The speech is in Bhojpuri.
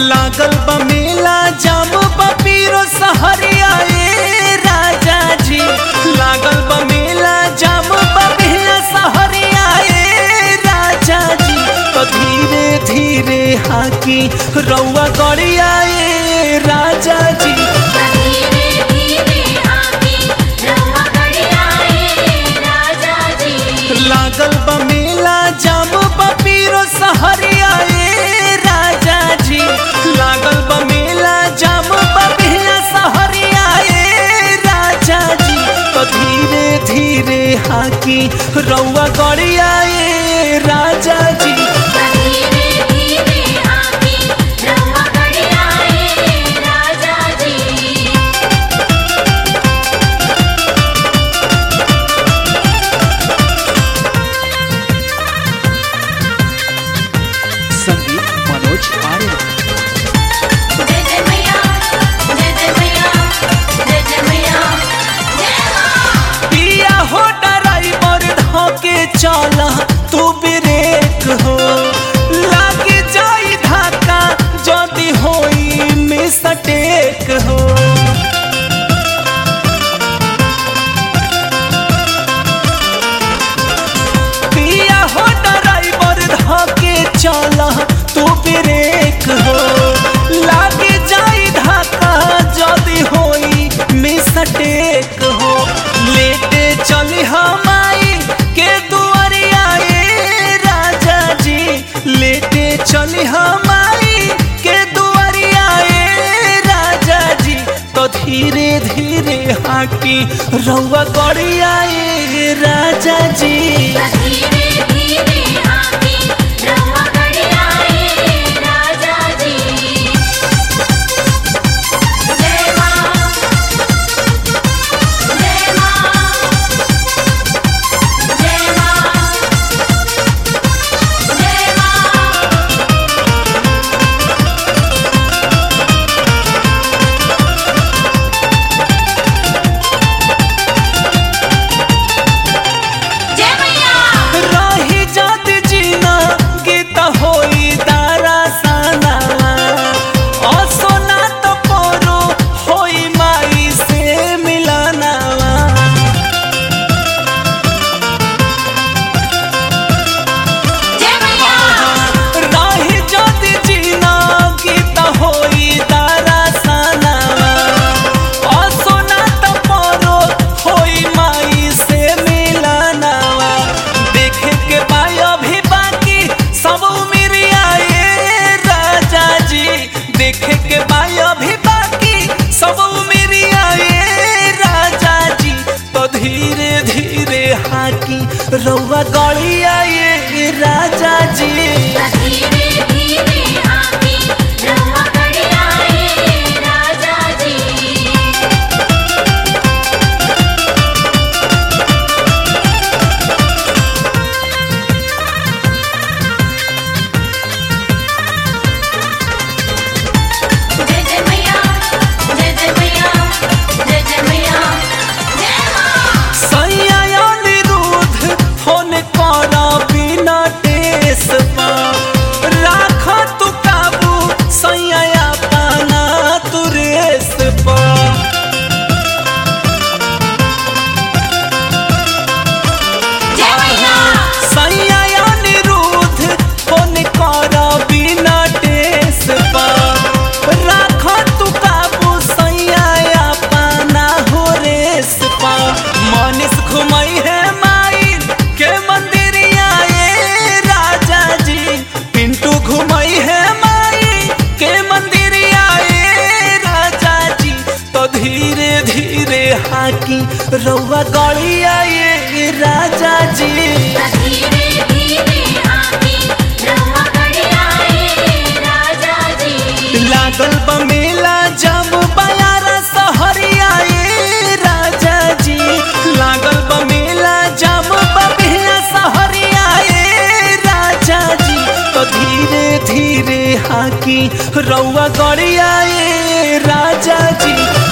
लागल बा मेला जाम पपीरो सहरिया ए राजा जी लागल बा मेला जाम पपीरो सहरिया ए राजा जी तो धीरे धीरे हाकी रउआ गड़िया ए राजा जी धीरे धीरे आके रवा गड़िया ए राजा जी लागल बा मेला जाम पपीरो सहरिया ए राजा जी लागल बा मेला जाम पपीरो सहरिया ए राजा जी तो धीरे धीरे हाकी रउआ गड़िया ए राजा जी धीरे धीरे आके रवा गड़िया ए राजा जी संगीत मनोज आर्य जय जय मैया जय जय मैया जय जय मैया जय मां पिया हो ड्राइवर धोके चला तू ब्रेक हो लाग जाई धक्का जदी होई मिस्टेक हो पिया हो ड्राइवर धोके चला तू ब्रेक हो लाग जाई धक्का जदी होई मिस्टेक हो लेटे चली हमाई के दुआरिया ए राजा जी लेटे चली हमाई के दुआरिया ए राजा जी तो धीरे धीरे हाकी रउआ गड़िया ए राजा जी धीरे धीरे आके रवा गड़िया ए राजा जी जय मां जय मां जय मां जय मां जय मैया रही जात जीना गीत होई दारा साना असोना तो परो होई माई से मिलानावा जय मैया रही जात जीना गीत होई दारा सानावा असोना तो परो होई माई से मिलानावा देखे के पाई अभी बाकी सब उमिरिया ए राजा जी देखे के पाई अभी बाकी सब उमिरिया ए राजा जी तो धीरे धीरे हाकी रउआ गड़िया ए राजा जी धीरे धीरे आके रवा गड़िया ए राजा जी जय जय मैया जय जय मैया जय जय मैया जय मां सैया अनिरुद्ध फोन करा बिना टेस पा राख तू काबू सैया पाना तू रेस पा जय मैया सैया अनिरुद्ध फोन करा बिना टेस पा राख तू काबू सैया पाना हो रेस पा मनीष घुमई है माई के मंदिरिया ए राजा जी पिंटू घुमई है माई के मंदिरिया ए राजा जी तो धीरे धीरे हाकी रउआ गड़िया ए राजा जी धीरे धीरे आके रवा गड़िया ए राजा जी लागल बा मेला जब बयारा सहरिया ए राजा जी लागल बा मेला जब बबिया सहरिया ए राजा जी तो धीरे धीरे हाकी रउआ गड़िया ए राजा जी